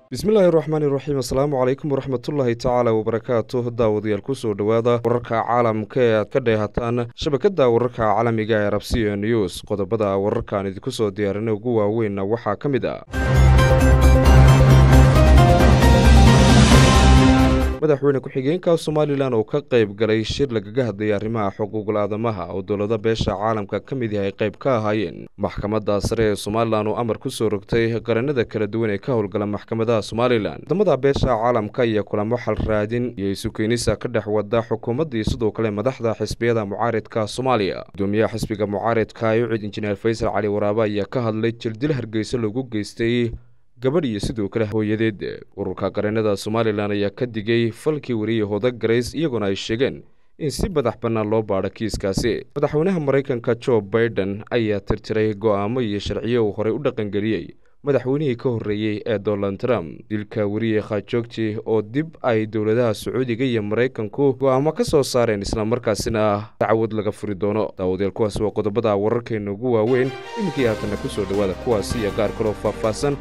bismillaahi raxmaani raxiim assalaamu calaykum waraxmatullaahi tacaala wabarakaatu daawadayaal kusoo dhowaada wararka caalamka ee aad ka dheehataan shabakada wararka caalamiga ee rabsiya news qodobada wararkaan idinku soo diyaarinay ugu waaweynna waxaa ka mid ah madaxweyne ku-xigeenka somalilan oo ka qayb galay shir lagaga hadlayay arrimaha xuquuqul aadamaha oo dowlada beesha caalamka ka mid yahay qayb ka ahaayeen maxkamadda sare ee somalilan oo amar ku soo rogtay qaranada kala duwan ee ka howlgala maxkamadaha somalilan wadamada beesha caalamka iyo kulamo xal raadin iyo isukeenisa ka dhex wada xukuumaddii sidoo kale madaxda xisbiyada mucaaridka soomaaliya gudoomiyaha xisbiga mucaaridka yucid injineer faysal cali waraabe ayaa ka hadlay jirdil hargeysa lagu geystay gabadh iyo sidoo kale hooyadeed ururka qareenada somalilan ayaa ka digay falkii wariyey hoda garays iyagoona ay sheegeen in si madax bannaan loo baadho kiiskaasi madaxweynaha maraykanka jo baiden ayaa tirtiray go'aamo iyo sharciyo uu horey u dhaqangeliyey madaxweynihii ka horreeyey ee donald trump dilka weriye khajoogti oo dib ay dowladaha sacuudiga iyo maraykanku go'aamo ka soo saareen islamarkaasina dacwad laga furi doono daawadeel kuwaas waa qodobada wararkeena ugu waaweyn iminkii haatanna ku soo dhowaada kuwaasi iyo qaar kaloo faahfaahsan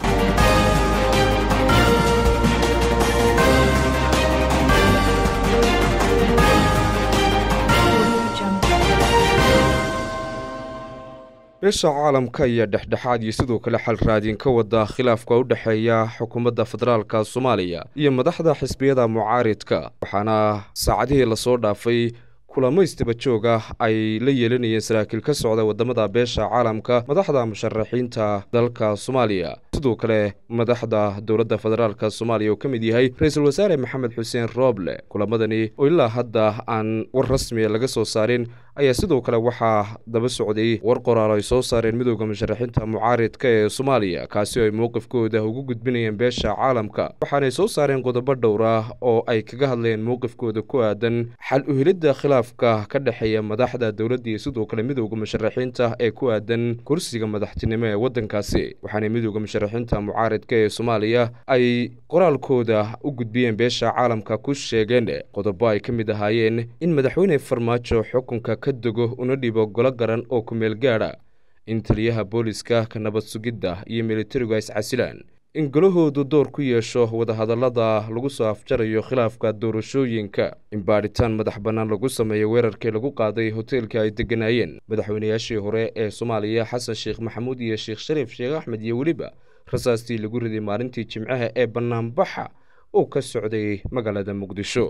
beesha caalamka ayaa dhexdhexaad iyo sidoo kale xal raadin ka wada khilaafka u dhexeeya xukuumadda federaalka soomaaliya iyo madaxda xisbiyada mucaaridka waxaana saacadihii lasoo dhaafay kulamo istaba joog ah ay la yeelanayeen saraakiil ka socda wadamada beesha caalamka madaxda musharaxiinta dalka soomaaliya sidoo kale madaxda dowladda federaalka soomaaliya oo ka mid yahay ra-iisul wasaare maxamed xuseen rooble kulamadani oo ilaa hadda aan war rasmiya laga soo saarin ayaa sidoo kale waxaa daba socday war qoraal ay soo saareen midooda musharaxiinta mucaaridka ee soomaaliya kaasi oo ay mowqifkooda ugu gudbinayeen beesha caalamka waxaanay soo saareen qodobo dhowr ah oo ay kaga hadleen mowqifkooda ku aadan xal uhelidda khilaafka ka dhexeeya madaxda dowladda iyo sidoo kale midooda musharaxiinta ee ku aadan kursiga madaxtinimo ee waddankaasi waxaanay midooda musharaxiinta mucaaridka ee soomaaliya ay qoraalkooda u gudbiyeen beesha caalamka ku sheegeen qodobo ay ka mid ahaayeen in madaxweyne farmaajo xukunka ka dego una dhibo golo garan oo kumeel gaadha in taliyaha booliska ka nabad sugidda iyo militarigu ay iscasilaan in golahoodu door ku yeesho wadahadallada lagu soo afjarayo khilaafka doorashooyinka in baadhitaan madax bannaan lagu sameeyo weerarkii lagu qaaday hoteelka ay degganaayeen madaxweynayaashii hore ee soomaaliya xasan sheekh maxamuud iyo sheekh shariif sheekh axmed iyo weliba rasaastii lagu riday maalintii jimcaha ee bannaanbaxa oo ka socday magaalada muqdisho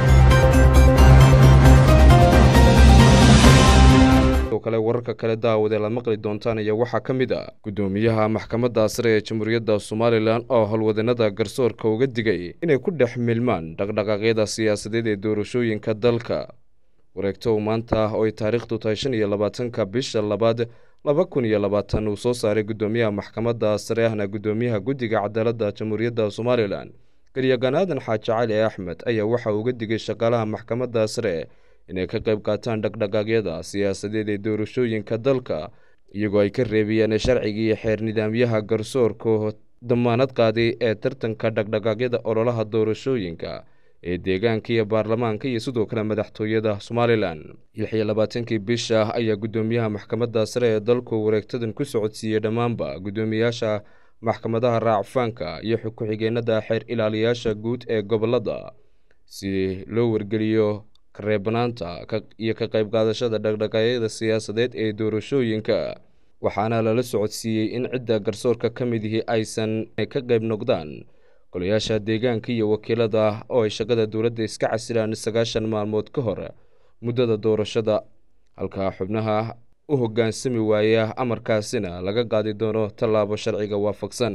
sidoo kale wararka kale daawadee la maqli doontaan ayaa waxaa ka mid ah guddoomiyaha maxkamadda sare ee jamhuuriyadda somalilan oo howlwadanada garsoorka uga digay inay ku dhex milmaan dhaqdhaqaaqyada siyaasadeed ee doorashooyinka dalka wareegto maanta oo ay taariikhdu tahay shan iyo labaatanka bisha labaad laba kun iyo labaatan uu soo saaray guddoomiyaha maxkamadda sare ahna guddoomiyaha guddiga cadaaladda jamhuuriyadda somalilan garyagan aadan xaaji cali axmed ayaa waxa uga digay shaqaalaha maxkamadda sare inay ka qayb qaataan dhaqdhaqaaqyada siyaasadeed ee doorashooyinka dalka iyagoo ay ka reebiyeen sharcigii xeer nidaamyaha garsoorka damaanad qaaday ee tartanka dhaqdhaqaaqyada ololaha doorashooyinka ee deegaanka iyo baarlamaanka iyo sidoo kale madaxtooyada somalilan lix iyo labaatankii bisha ayaa guddoomiyaha maxkamadda sare ee dalku wareegtadan ku socodsiiyey dhammaanba guddoomiyaasha maxkamadaha raacfaanka iyo ku-xigeenada xeer ilaaliyaasha guud ee gobolada si loo wargeliyo kareebanaanta iyo ka qayb qaadashada dhaqdhaqaaqyada siyaasadeed ee doorashooyinka waxaana lala socodsiiyey in cidda garsoorka ka mid ihi aysan ka qayb noqdaan golayaasha deegaanka iyo wakiilada oo ay shaqada dowladda iska casilaan sagaashan maalmood ka hor muddada doorashada halka xubnaha u hoggaansami waaya amarkaasina laga qaadi doono tallaabo sharciga waafaqsan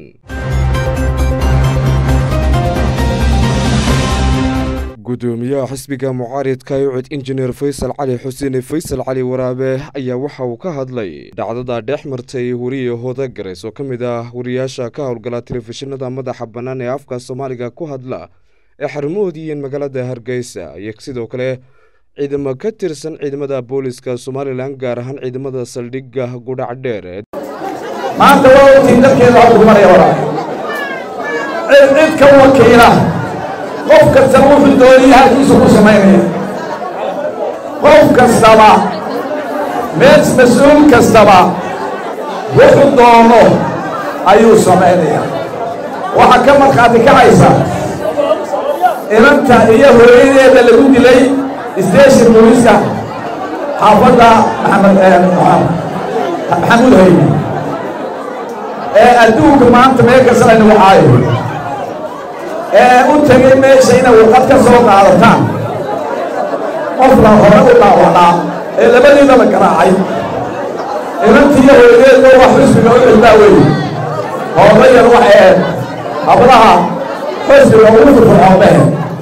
gudoomiyaha xisbiga mucaaridka yucid injineer faysal cali xuseen faysal cali waraabe ayaa waxa uu ka hadlay dhacdada dhex martay weriye hoda gareys oo ka mid ah wariyaasha ka howlgala telefishinada madaxa bannaan ee afka soomaaliga ku hadla ee xarumahoodiiyo magaalada hargeysa iyo sidoo kale ciidamo ka tirsan ciidamada booliska somalilan gaar ahaan ciidamada saldhigga gudhac dheer maanta waa ogtiin dalkeeda waxaa maraya waraa cid cid ka wakiila qof kastaba wuxuu dooniya halkiisu ku samaynaya qof kastaba mees mas-uul kastaba wuxuu doono ayuu samaynayaa waxaa ka markhaati kacaysa inanta iyo hooyadeeda lagu dilay station booliska xaafadda maxamed maxamuud hayne ee adduunka maanta meel kasta laynagu caayo ee u tegay meesha inay warqad ka soo qaadataan qof la hore u dhaawacnaa ee labadiina la garaacay inantiiyo hooyadeedba wax xusbiga u cildaa weeye hoola yar waxay hablaha xusbiga ugu firfircoonee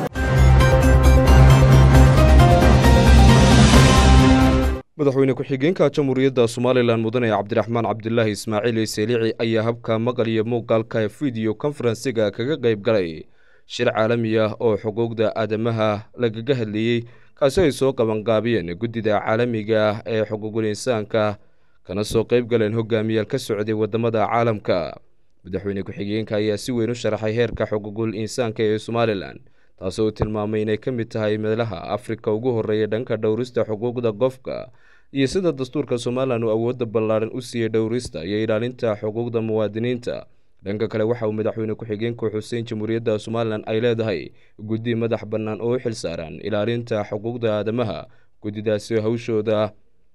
madaxweyne ku-xigeenka jamhuuriyadda somalilan mudane cabdiraxmaan cabdulaahi ismaaciil seelici ayaa habka maqal iyo muuqaalka video konferensiga kaga qayb galay shir caalami ah oo xuquuqda aadamaha lagaga hadlayey kaasi ay soo qabanqaabiyeen guddida caalamiga ah ee xuquuqul insaanka kana soo qayb galeen hogaamiyaal ka socday waddamada caalamka madaxweyne ku-xigeenka ayaa si weyn u sharaxay heerka xuquuqul insaanka ee somalilan taasoo uu tilmaamay inay ka mid tahay meelaha afrika ugu horreeya dhanka dhowrista xuquuqda qofka iyo sida dastuurka somalilan uu awoodda ballaaran u siiyey dhowrista iyo ilaalinta xuquuqda muwaadiniinta dhanka kale waxa uu madaxweyne ku-xigeenku xuseyn jamhuuriyadda somalilan ay leedahay guddi madax bannaan oo u xil saaran ilaalinta xuquuqda aadamaha guddidaasi hawshooda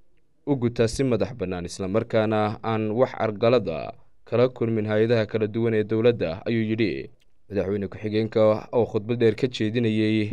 u gutaa si madax bannaan islamarkaana aan wax argalada kala kulmin hay-adaha kala duwan ee dowladda ayuu yidhi madaxweyne ku-xigeenka oo khudbad dheer ka jeedinayey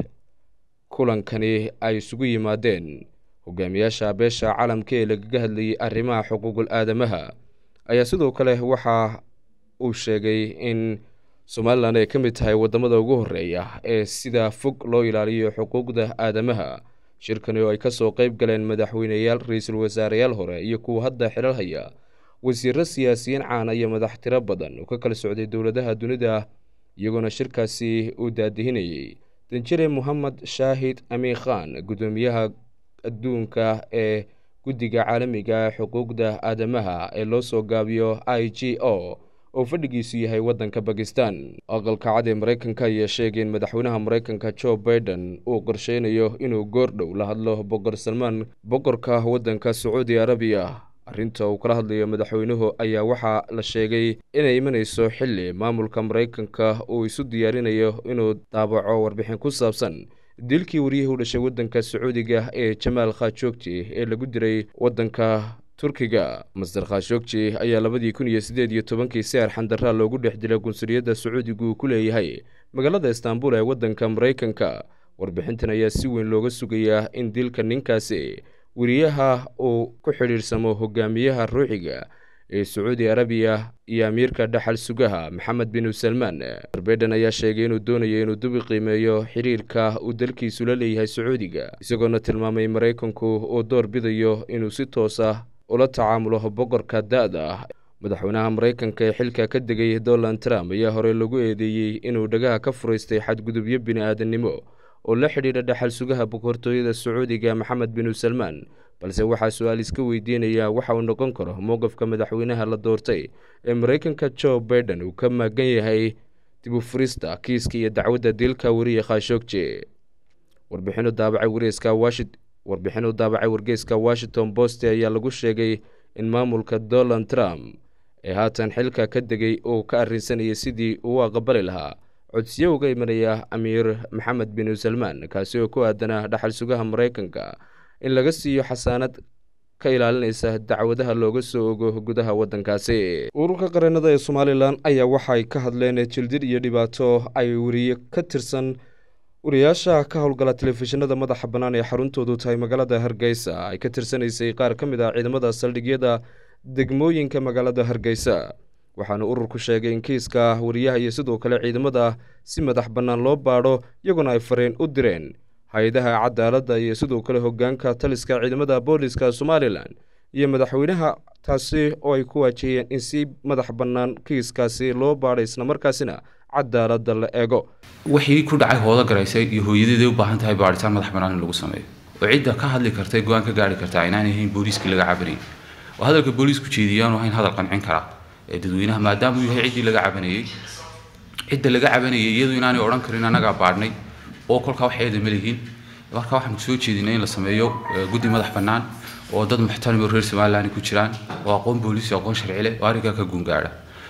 kulankani ay isugu yimaadeen hogaamiyaasha beesha caalamka ee lagaga hadlayay arrimaha xuquuqul aadamaha ayaa sidoo kale waxa uu sheegay in somalilan ay ka mid tahay waddamada ugu horreeya ee sida fog loo ilaaliyo xuquuqda aadamaha shirkani oo ay ka soo qayb galeen madaxweyneyaal ra-iisul wasaareyaal hore iyo kuwa hadda xilal haya wasiiro siyaasiyiin caana iyo madax tiro badan oo ka kala socday dowladaha dunida iyagoona shirkaasi uu daadihinayey danjire mohamed shaahid amiin khan guddoomiyaha adduunka ee guddiga caalamiga xuquuqda aadamaha ee loo soo gaabiyo i g o oo fadhigiisu yahay waddanka bakistan aqalka cad ee maraykanka ayaa sheegay in madaxweynaha maraykanka jo baiden uu qorsheynayo inuu goordhow la hadlo boqor salmaan boqorka waddanka sacuudi arabiya arrinta uu kala hadlayo madaxweynuhu ayaa waxaa la sheegay inay imanayso xilli maamulka maraykanka uu isu diyaarinayo inuu daabaco warbixin ku saabsan dilkii waryihii u dhashay waddanka sacuudiga ee jamaal khashoogji ee lagu diray waddanka turkiga master khashoogji ayaa labadii kun iyo siddeed iyo tobankii si arxandaraa loogu dhex dilay qunsuliyadda sacuudigu uu ku leeyahay magaalada istaanbul ee waddanka maraykanka warbixintan ayaa si weyn looga sugayaa in dilka ninkaasi weriyaha uu ku xidhiirsamo hogaamiyaha ruuxiga ee sacuudi arabiya iyo amiirka dhaxal sugaha maxamed binu salmaan arbedan ayaa sheegay inuu doonayo inuu dubi qiimeeyo xiriirka uu dalkiisu la leeyahay sacuudiga isagoona tilmaamay maraykanku uu door bidayo inuu si toos ah ula tacaamulo boqorka da-da ah madaxweynaha maraykanka ee xilka ka degay donald trump ayaa horey lagu eedeeyey inuu dhagaha ka furaystay xadgudubyo bini-aadannimo oo la xidhiidha dhaxal sugaha boqortooyada sacuudiga maxamed binu salmaan balse waxaa su-aal iska weydiinaya waxa uu noqon karo mowqafka madaxweynaha la doortay ee maraykanka jo baiden uu ka maagan yahay dib u furista kiiska iyo dacwadda dilka weriye khashoogje warbixinu daabacay wareyska washi warbixinu daabacay wargeyska washington post ayaa lagu sheegay in maamulka donald trump ee haatan xilka ka degay uu ka arrinsanayay sidii uu aqbali lahaa codsiyo uga imanaya amiir maxamed binu salmaan kaasi oo ku aadanaa dhaxal sugaha maraykanka in laga siiyo xasaanad ka ilaalinaysa dacwadaha looga soo ogo gudaha waddankaasi ururka qareennada ee somalilan ayaa waxay ka hadleen jildid iyo dhibaato ay weriye ka tirsan wariyaasha ka howlgala telefishinada madaxa bannaan ee xaruntoodu tahay magaalada hargeysa ay ka tirsanaysay qaar ka mid ah ciidamada saldhigyada degmooyinka magaalada hargeysa waxaana ururku sheegay in kiiska wariyaha iyo sidoo kale ciidamada si madax bannaan loo baadho iyaguna ay fareen u direen hay-adaha cadaaladda iyo sidoo kale hogaanka taliska ciidamada booliska somalilan iyo madaxweynaha taasi oo ay ku waajiyeen in si madax bannaan kiiskaasi loo baadhay islamarkaasina cadaaladda la eego wixii ku dhacay hoodo garaysay iyo hooyadeeday u baahan tahay baadhitaan madax bannaan in lagu sameeyo oo cidda ka hadli karta ee go-aan ka gaari kartaa inaan ahayn booliiskii laga cabanayay oo hadalka booliisku jeediyaanu ahayn hadal qancin karaa ee dadweynaha maadaama uu yahay ciddii laga cabanayey cidda laga cabanayay iyadu inaanay odhan karin annagaa baadhnay oo kolkaa wax eeda ma lihiin marka waxaan soo jeedinay in la sameeyo guddi madax bannaan oo dad muxtarami oo reer somaliland ku jiraan oo aqoon booliis iyo aqoon sharci leh oo arrinkaa ka guungaadha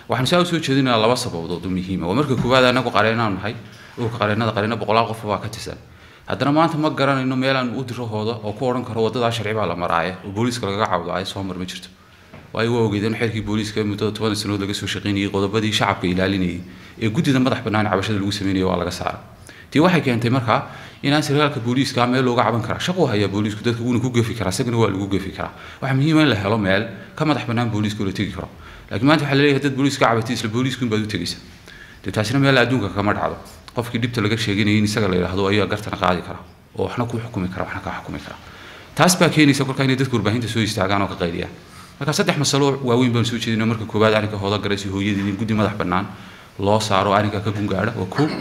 waxaanu saa usoo jeedinaa laba sababood oo muhiima waa marka koowaad anagu qareenaanu nahay urka qareenada qareena boqolaal qof baa ka tirsan haddana maanta ma garanayno meelaan u diro hooda oo ku odhan karo wadadaa sharci baa la maraaye oo booliiska lagaga cawdaayo soo mar ma jirto waayo waa ogeedeen xeerkii booliiska muddada toban sanood laga soo shaqaynayay qodobadii shacabka ilaalinayay ee guddida madax bannaan cabashada lagu sameynaya waa laga saaray tii waxay keentay markaa inaan sarkaalka booliiska meel looga caban karaa shaquu hayaa booliisku dadka wuuna ku gefi karaa isagana waa lagu gefi karaa waxaa muhiima in la helo meel ka madax bannaan booliiska la tegi karo laakiin maanta waxaa laleeyahay dad booliiska cabatay isla booliisku inbaad u tegaysa dee taasina meel adduunka kama dhacdo qofkii dhibta laga sheeganayay in isaga la yidhaahdo ayaa gartana qaadi kara oo waxna ku xukumi kara waxna kaa xukumi kara taas baa keenaysa kolkaa inay dadka warbaahinta soo istaagaan oo ka qaydiyaan marka saddex masalo waaweyn baan soo jeedinay marka koowaad arrinka hooda garaysi hooyadii in guddi madax bannaan loo saaro arrinka ka gungaadha waa koo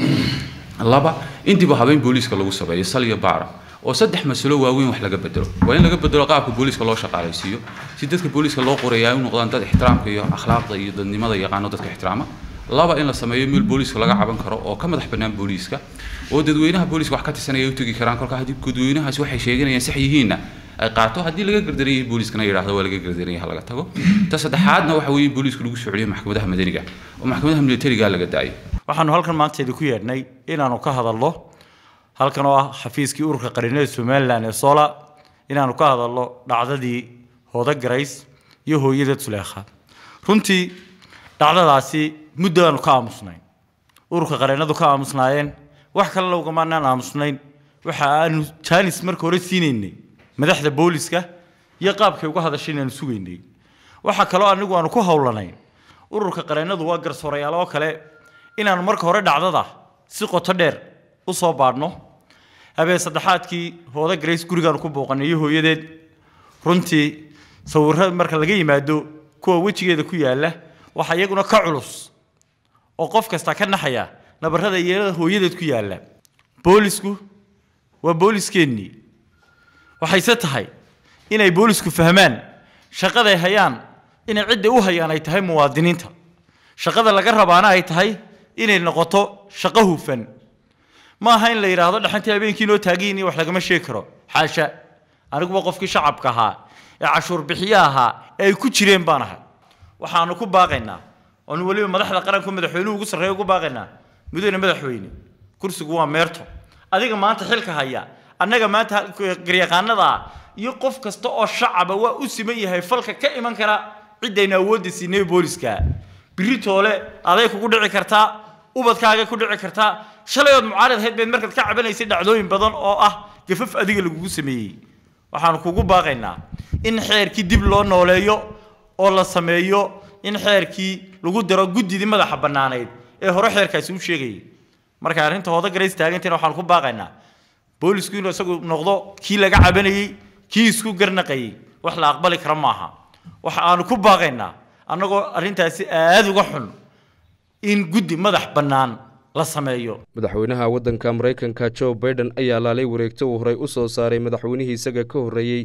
laba in dib u habeyn booliiska lagu sameeyo sal iyo baara oo saddex masalo waaweyn wax laga bedelo waa in laga bedelo qaabka booliiska loo shaqaalaysiiyo si dadka booliiska loo qorayaa u noqdaan dad ixtiraamka iyo akhlaaqda iyo dadnimada yaqaano dadka ixtiraama laba in la sameeyo meel booliiska laga caban karo oo ka madax bannaan booliiska oo dadweynaha booliiska wax ka tirsanaya u tegi karaan kolka haddii dadweynahaasi waxay sheeganayaan sax yihiinna ay qaato haddii laga gardaranyay booliiskana yidhaahdo waa laga gardaranyay ha laga tago ta saddexaadna waxa weeye booliisku lagu soo celiyo maxkamadaha madaniga oo maxkamadaha militariga laga daayo waxaanu halkan maanta idinku yeedhnay inaanu ka hadalno halkan oo ah xafiiskii ururka qarinada somalilan ee sola inaanu ka hadalno dhacdadii hooda garays iyo hooyada tuleekha runtii dhacdadaasi muddo aanu ka aamusnayn ururka qareenadu ka aamusnaayeen wax kalena ugamaanaan aamusnayn waxa aanu jaanis marka hore siinaynay madaxda booliska iyo qaabkay uga hadashay inaanu sugaynay waxaa kaloo anigu aanu ku howlanayn ururka qareenadu waa garsoorayaal oo kale inaanu marka hore dhacdada si qoto dheer u soo baadhno habeen saddexaadkii hooda grace gurigaanu ku booqanay iyo hooyadeed runtii sawirro marka laga yimaado kuwa wejigeeda ku yaalla waxaa iyaguna ka culus oo qof kasta ka naxaya nabarrada yeelada hooyadeed ku yaalla boolisku waa booliskeenii waxayse tahay inay boolisku fahmaan shaqaday hayaan inay cidda u hayaan ay tahay muwaadiniinta shaqada laga rabaana ay tahay inay noqoto shaqo hufan ma aha in la yidhaahdo dhaxantii habeenkii noo taagiin iyo wax lagama sheegi karo xaasha aniguba qofkii shacabka ahaa ee cashuur bixiye ahaa ee ay ku jireen baan ahay waxaanu ku baaqaynaa oonu weliba madaxda qaranku madaxweynuhu ugu sarreeya ugu baaqaynaa mudane madaxweyne kursigu waa meerto adiga maanta xilka haya annaga maanta garyaqaanada ah iyo qof kasta oo shacaba waa u siman yahay falka ka iman kara ciddayna awoodda siinay booliska biri toole aday kugu dhici kartaa ubadkaaga ku dhici kartaa shalay ood mucaarad ahayd bayd markaad ka cabanaysay dhacdooyin badan oo ah gafaf adiga lagugu sameeyey waxaanu kugu baaqaynaa in xeerkii dib loo nooleeyo oo la sameeyo in xeerkii lagu daro guddidii madaxa bannaanayd ee hore xeerkaasi u sheegayay marka arrinta hooda garays taagantiina waxaanu ku baaqaynaa boolisku inuu isagu noqdo kii laga cabanayey kii isku garnaqayey wax la aqbali kara maaha waxa aanu ku baaqaynaa annagoo arrintaasi aada uga xun in guddi madax bannaan la sameeyo madaxweynaha waddanka maraykanka joe baiden ayaa laalay wareegto uu horey u soo saaray madaxweynihii isaga ka horreeyey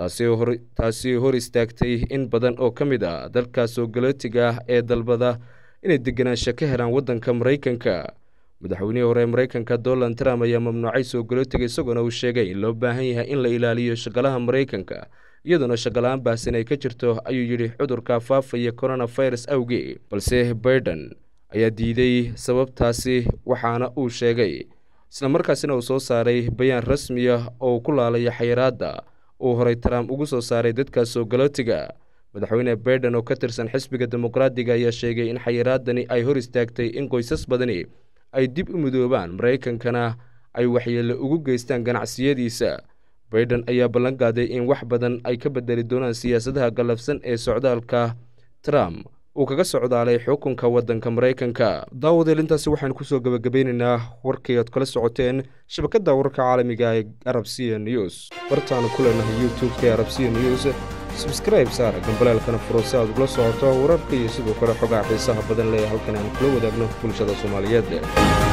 taasi hor istaagtay in badan oo ka mid ah dalka soo galootiga ah ee dalbada inay deganaansho ka helaan waddanka maraykanka madaxweynihii hore maraykanka donald trump ayaa mamnuucay soo galootiga isagoona uu sheegay in loo baahan yahay in la ilaaliyo shaqalaha maraykanka iyadoona shaqala-aan baahsan ay ka jirto ayuu yidhi cudurka faafaya coronavirus awgee balse baiden ayaa diiday sababtaasi waxaana uu sheegay isla markaasina uu soo saaray bayaan rasmiya oo uu ku laalaya xayiraadda uu horay trump ugu soo saaray dadka soo galootiga madaxweyne baiden oo ka tirsan xisbiga dimuqraadiga ayaa sheegay in xayiraadani ay hor istaagtay in qoysas badani ay dib u midoobaan maraykankana ay waxyeello ugu geystaan ganacsiyadiisa baiden ayaa ballan qaaday in wax badan ay ka bedeli doonaan siyaasadaha gallafsan ee socdaalka trump uu kaga socdaalay xukunka waddanka maraykanka daawadeel intaasi waxaanu kusoo gebagabeynaynaa warkii aad kala socoteen shabakadda wararka caalamiga ee arab c news bartaanu ku leenahay youtube-ka ee arab c news sabskraibe saar gambaleelkana furo si aad ugula socoto wararka iyo sidoo kale xogaa xiisaha badan leh halkan aan kula wadaagno bulshada soomaaliyeed